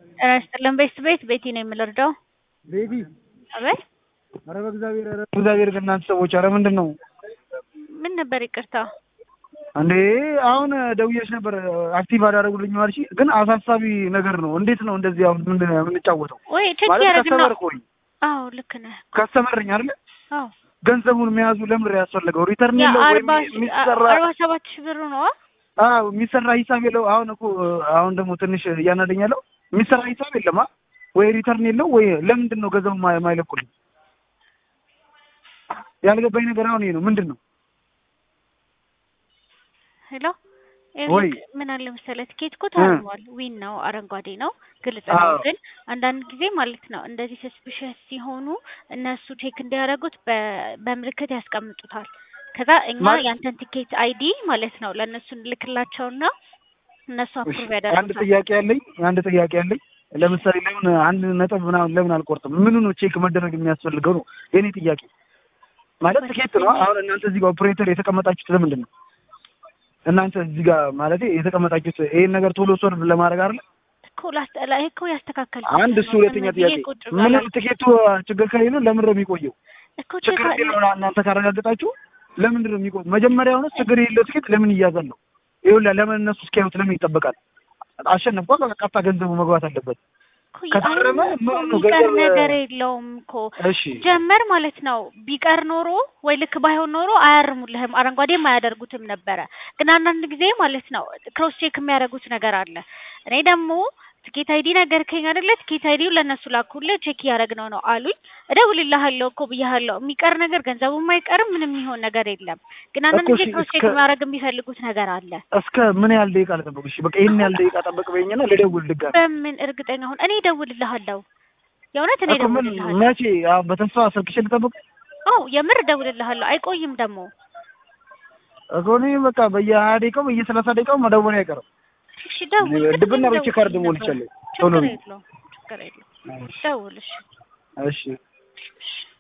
ጤና ይስጥልን ቤት ቤት ቤቲ ነው የምልርዳው። ቤቢ አቤት ኧረ በእግዚአብሔር ኧረ በእግዚአብሔር ከእናንተ ሰዎች ኧረ ምንድን ነው ምን ነበር? ይቅርታ እንዴ አሁን ደውዬሽ ነበር አክቲቭ አዳረጉልኝ ማለሽ ግን አሳሳቢ ነገር ነው። እንዴት ነው እንደዚህ አሁን ምንድን ነው የምንጫወተው? ወይ ቼክ ማለት ያደረግና ከስተመር ቆይ አዎ ልክ ነህ። ከስተመርኝ አይደለ አዎ ገንዘቡን መያዙ ለምን ያስፈለገው? ሪተርን የለው ወይም የአርባ የሚሰራ አርባ ሰባት ሺህ ብሩ ነው። አዎ የሚሰራ ሂሳብ የለው። አሁን እኮ አሁን ደግሞ ትንሽ እያናደኝ ያለው የሚሰራ ሂሳብ የለም አ ወይ ሪተርን የለው ወይ ለምንድን ነው ገንዘቡ ማ- ማይለቁልኝ? ያልገባኝ ነገር አሁን ይሄ ነው። ምንድን ነው ሄሎ ወይ ይኸውልህ ምን አለ መሰለህ ትኬት እኮ ታርሟል። ዊን ነው፣ አረንጓዴ ነው፣ ግልጽ ነው። አዎ። ግን አንዳንድ ጊዜ ማለት ነው እንደዚህ ሰስፒሸስ ሲሆኑ እነሱ ቼክ እንዲያደርጉት በ- በምልክት ያስቀምጡታል። ከዛ እኛ ማለት- ያንተን ቲኬት አይዲ ማለት ነው ለእነሱ እንልክላቸውና እነሱ እሺ፣ አፕሩቭ አንድ ያደርጉታል። ጥያቄ ያለኝ አንድ ጥያቄ ያለኝ ለምሳሌ ለምን አንድ ነጥብ ምናምን ለምን አልቆርጥም? ምኑ ነው ቼክ መደረግ የሚያስፈልገው ነው የኔ ጥያቄ። ማለት ትኬት ነው። አሁን እናንተ እዚህ ጋር ኦፕሬተር የተቀመጣችሁት ለምንድን ነው? እናንተ እዚህ ጋር ማለት የተቀመጣችሁት ይሄን ነገር ቶሎ ሶልቭ ለማድረግ አይደል? እኮ ላስጠላ ይሄ እኮ ያስተካከል አንድ እሱ ሁለተኛ ጥያቄ ምንም ትኬቱ ችግር ከሌለው ለምን ነው የሚቆየው? እኮ ቼክ ችግር የሌለው እናንተ ካረጋገጣችሁ ለምንድን ነው የሚቆየው? መጀመሪያውኑ ችግር የሌለው ትኬት ለምን ይያዛል ነው? ይኸውልህ ለምን እነሱ እስኪያዩት ለምን ይጠበቃል? አሸነፍኳ በቃ ቀጥታ ገንዘቡ መግባት አለበት። እኮ ከታረመ አይ፣ ምን ነው የሚቀር ገንዘብ- ነገር የለውም እኮ እሺ ጀመር ማለት ነው። ቢቀር ኖሮ ወይ ልክ ባይሆን ኖሮ አያርሙልህም፣ አረንጓዴም አያደርጉትም ነበረ። ግን አንዳንድ ጊዜ ማለት ነው ክሮስ ቼክ የሚያደርጉት ነገር አለ። እኔ ደግሞ ትኬት አይዲ ነገርከኝ አይደለ? ትኬት አይዲው ለእነሱ ላኩልህ፣ ቼክ እያደረግነው ነው አሉኝ። እደውልልሃለሁ እኮ ብያለሁ። የሚቀር ነገር ገንዘቡም አይቀርም፣ ምንም የሚሆን ነገር የለም። ግን አንዳንድ እኮ ጊዜ እሺ፣ ክሮስ ቼክ እስከ- ማድረግ የሚፈልጉት ነገር አለ። እስከ ምን ያህል ደቂቃ ልጠብቅ? እሺ በቃ ይህን ያህል ደቂቃ ጠብቅ በይኝና ልደውል ድጋሚ። በምን እርግጠኛ ሁን? እኔ እደውልልሃለሁ፣ የእውነት እኔ እኮ ምን እደውልልሃለሁ። መቼ? አሁን በተስፋ ስልክሽ ልጠብቅ አዎ የምር እደውልልሃለሁ፣ አይቆይም ደግሞ እኮ እኔ በቃ በየሀያ ደቂቃው በየሰላሳ ደቂቃው መደወል አይቀርም። እሺ ደውል። ድብና ቅድም ብቻ ካርድ ደውልልኝ ሞልቻለሁ። ነበር። ቶሎ ችግር በይ። የለውም ችግር የለውም። ደውል እሺ። እሺ እሺ